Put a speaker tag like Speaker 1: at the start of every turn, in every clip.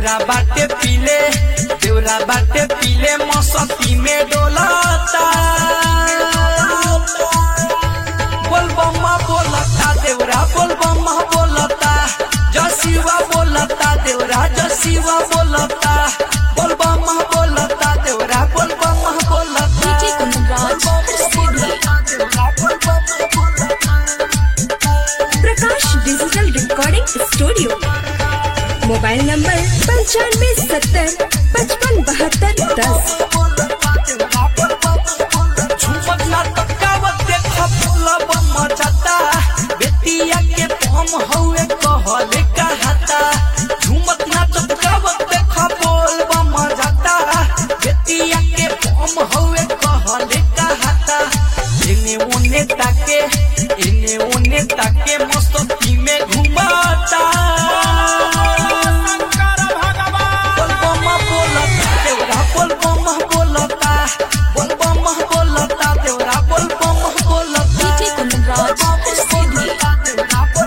Speaker 1: देवरा बाटे पीले देवरा बाटे पीले मौसती में डोलाता बोल बम्मा बोलता देवरा बोल बम्मा बोलता जसीवा बोलता देवरा जसीवा बोलता बोल बम्मा बोलता देवरा बोल बम्मा बोलता
Speaker 2: DJ Kundaraj, Sydney. Prakash digital recording studio mobile number पंचानवे सत्तर पचपन बहत्तर दस
Speaker 1: झुमक ना तकावत देखा फूला बम्मा जाता बेटिया के पम हउए कहले कहता झुमक ना तकावत देखा बोल बम्मा जाता बेटिया के पम हउए कहले कहता इने ओने ताके इने ओने ताके मस्ती में घुमाता बोल बम्मा बोलता देवरा बोल बम्मा बोलता बोल बम्मा बोलता देवरा बोल बम्मा बोलता
Speaker 2: DJ Kundaraj, Sydney.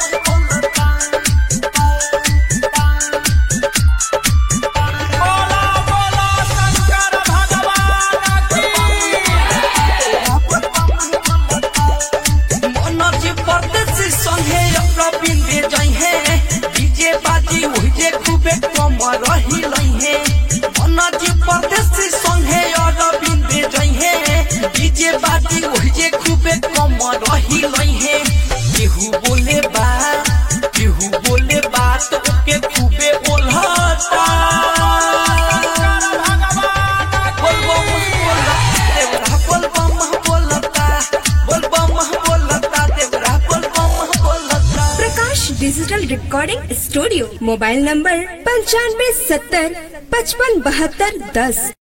Speaker 1: मनोज परदेसी संगे रविंद्र जइहे डीजे बाजी ओहिजे खूबे कम रही लइहे मनोज परदेसी संगे रविंद्र जइहे डीजे बाजी ओहिजे खूबे कम रही लइहे केहू बोले बा केहू बोले बात ओके खूबे ओल्हता बोल बम बोलता देवरा बोल बम बोलता बोल बम बोलता देवरा बोल बम बोलता
Speaker 2: Prakash digital recording studio mobile number पंचानवे सत्तर पचपन बहत्तर दस